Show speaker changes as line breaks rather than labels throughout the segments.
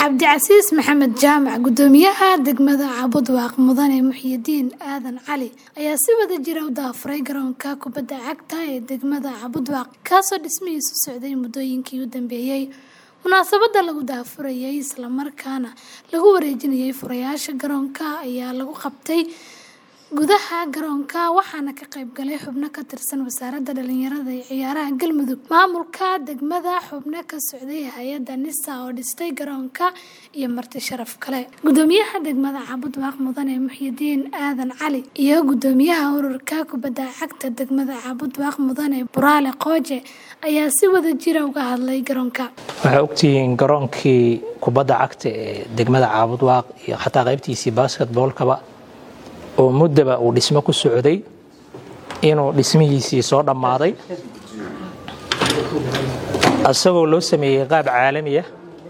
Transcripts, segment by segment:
cabdicasiis maxamed jaamac gudoomiyaha degmada cabudwaaq mudane muxyidiin aadan cali ayaa si wada jira u daafuray garoonka kubadda cagta ee degmada cabudwaaq kaasoo dhismihiisu socday muddooyinkii u dambeeyey munaasabada lagu daafurayay islamarkaana lagu wareejinayay furayaasha garoonka ayaa lagu qabtay gudaha garoonka waxaana ka qayb galay xubno ka tirsan wasaaradda dhalinyarada ee ciyaaraha galmudug maamulka degmada xubno ka socday hay-adda nisa oo dhistay garoonka iyo marti sharaf kale gudoomiyaha degmada cabudwaaq mudane muxyidiin aadan cali iyo gudoomiyaha ururka kubadda cagta degmada cabudwaaq mudane buraale qooje ayaa si wada jira uga hadlay garoonka
waxaa ogtihiin garoonkii kubadda cagta ee degmada caabudwaaq iyo xataa qaybtiisii basketboolkaba oo muddaba uu dhismo ku socday inuu dhismihiisii soo dhammaaday isagoo loo sameeyey qaab caalamiya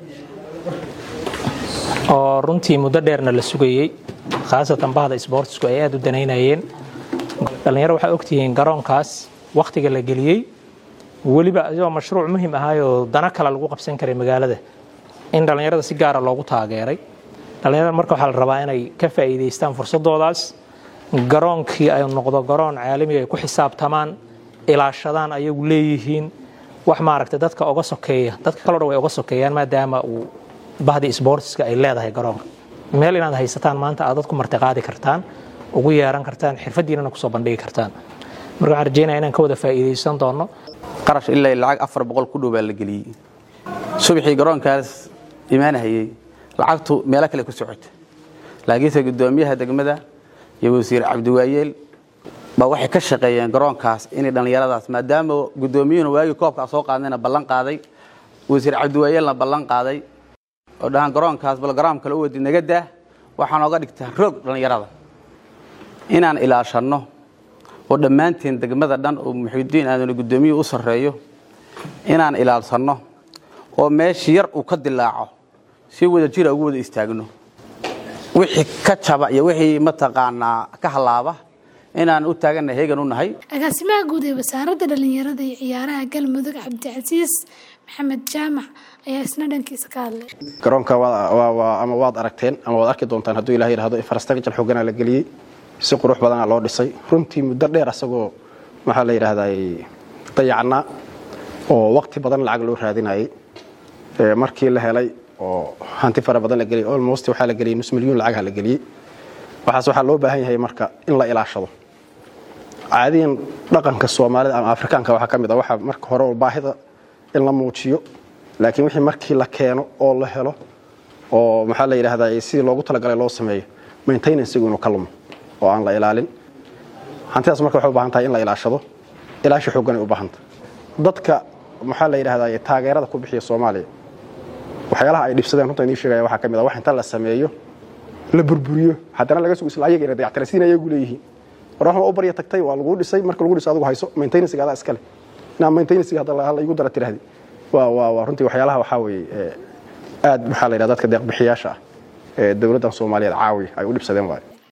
oo runtii muddo dheerna la sugayey khaasatan bahda sboortisku ay aada u danaynayeen dhallinyaro waxaa ogtihiin garoonkaas wakhtiga la geliyey weliba isagoo mashruuc muhim ahaayoo dana kale lagu qabsan karay magaalada in dhallinyarada si gaara loogu taageeray dhallinyarada marka waxaa la rabaa inay ka faa'iidaystaan fursadoodaas garoonkii ay noqdo garoon caalamiga ay ku xisaabtamaan ilaashadaan ayagu leeyihiin wax maaragta dadka oga sokeeya dadka kaloo dhan way oga sokeeyaan maadaama uu bahdii sboortiska ay leedahay garoonka meel inaad haysataan maanta aad dadku martiqaadi kartaan ugu yeeran kartaan xirfadiinana kusoo bandhigi kartaan marka waxaan rajeynaya inaan ka wada faa'iidaysan doono
qarash ilaa lacag afar boqol ku dhow baa la geliyey subaxii garoonkaas imaanahayey lacagtu meelo kale ku socota laakiinse gudoomiyaha degmada iyo wasiir cabdiwaayeel baa waxay ka shaqeeyeen garoonkaas inay dhallinyaradaas maadaama gudoomiyuhuna waagii koobkaa soo qaadayna ballan qaaday wasiir cabdiwaayeelna ballan qaaday oo dhahaan garoonkaas balgaraam kale u wadi naga daa waxaan oga dhigtaa roog dhallinyarada inaan ilaashanno oo dhammaanteen degmada dhan oo muxidiin aaduna gudoomiyuhu u sarreeyo inaan ilaalsanno oo meeshii yar uu ka dilaaco si wada jira ugu wada istaagno wixii ka jaba iyo wixii mataqaanaa ka halaaba inaan u taaganna heegan u nahay
agaasimaha guud ee wasaaradda dhalinyarada iyo ciyaaraha galmudug cabdicasiis maxamed jaamac ayaa isna dhankiisa ka hadlay
garoonka ama waad aragteen ama waad arki doontaan hadduu ilaha yidhahdo infrastructure xoogana la geliyey si qurux badana loo dhisay runtii muddo dheer asagoo maxaa la yidhahdaa dayacnaa oo waqti badan lacag loo raadinayay markii la helay oo hanti fara badan la geliyay almost waxaa la geliyay nus milyuun lacagha la geliyey waxaas waxaa loo baahan yahay marka in la ilaashado caadiyan dhaqanka soomaalida ama afrikaanka waxaa ka mid a waxa marka hore baahida in la muujiyo laakiin wixii markii la keeno oo la helo oo maxaa la yidhahdaa sidii loogu talagalay loo sameeyo maintenancegu inuu ka lumo oo aan la ilaalin hantidaas marka waxay u baahan tahay in la ilaashado ilaashi xooggan ay u baahanta dadka maxaa la yidhahdaa taageerada ku bixiya soomaaliya waxyaalaha ay dhibsadeen runta inii sheegaya waxaa ka mid a wax inta la sameeyo la burburiyo haddana laga sugo isla ayaga inay dayactirasiin ayagu leeyihiin war wax u barya tagtay waa lagu dhisay marka lagu dhiso adigu hayso maintenancega adaa iskale inaa maintenancega hadda la igu dara tirahdi waa waa waa runtii waxyaalaha waxaa weeye aad maxaa la yidhahda dadka deeqbixiyaasha ah ee dowladdan soomaaliyeed caawiya ay u dhibsadeen waayo